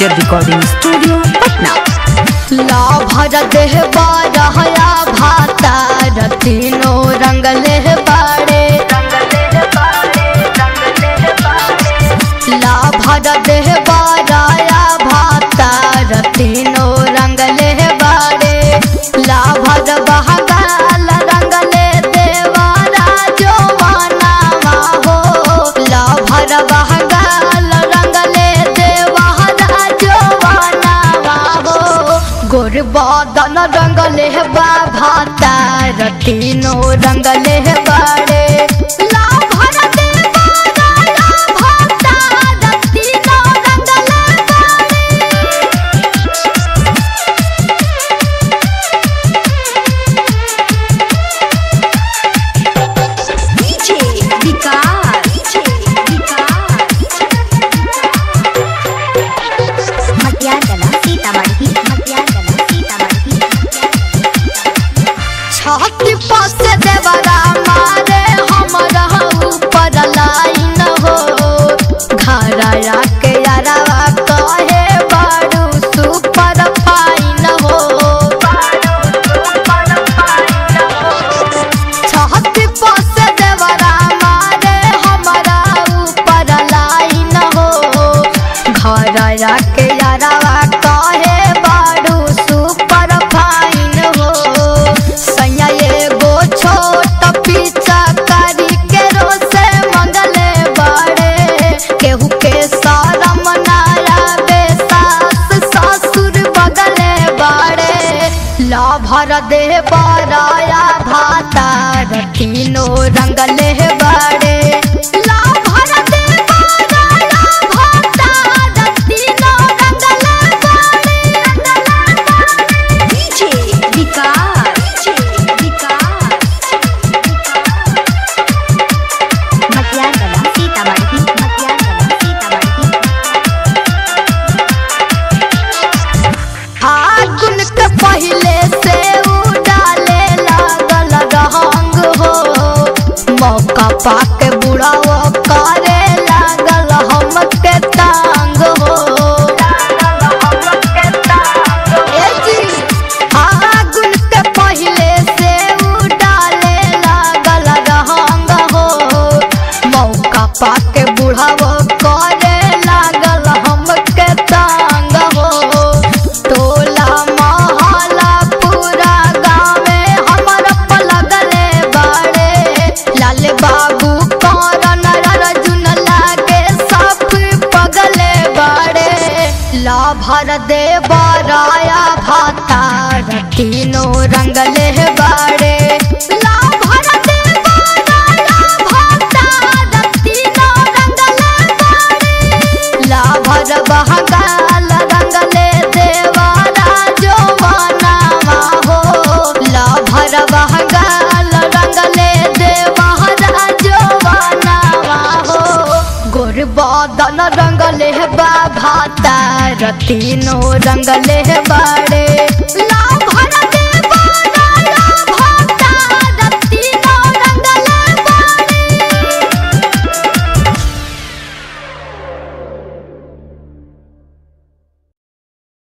digital recording studio Patna ला भर देह बारहया भाता रतीनो रंगले बाड़े ला भर देह बारहया भाता रतीनो रंगले बाड़े ला भर बहगाल रंगले देवारा जो मानावा हो ला भर बहगाल रंगले देवारा जो मानावा हो गोर बदन रंगले बा भाता रतीनो रंगले बाड़े ला भर देवारा ला भाता रतीनो रंगले बाड़े डीजे विकास मटियागला सीतामढ़ी मटियागला सीतामढ़ी छाती पास देवरा मारे हमरा ऊपर लाइन हो घरया के यारवा कहे बारू सुपर फाइन हो छाती पास देवरा मारे हमरा ऊपर लाइन हो घरया के यारवा कहे बारू सुपर फाइन हो सैया एगो छोट पीछा करी के रोसे मंगले बड़े केहू के शरम नाया बेसास ससुर बगले बड़े ला भर दे बराया भाता रतीनो रंगले बड़े ला भर दे बराया भाता रतीनो रंगले बड़े डीजे विकास मटियागला सीतामढ़ी मटियागला सीतामढ़ी फागुन के पहले से उड़ाले लागल रहंग हो मौका पाके बुढ़ाओ करे लागल हमके तांग हो ए जी, फागुन के पहले से उड़ाले लागल रहंग हो मौका पाके बुढ़ाओ करे लागल हमके तांग हो टोला महला पूरा गाँवे हमर पलगले बाड़े लाल बाबू कौरन अर्जुन लागे सब पगले बाड़े ला भर दे बराया भाता रतीनो रंगले बाड़े ला भर दे बराया भाता रतीनो रंगले बाड़े ला भर बहगाल रंगले देवारा जो मानावा हो ला भर बहगाल रंगले देवारा जो मानावा हो गोर बदन रंगले बा भाता रतीनो रंगले बाड़े ला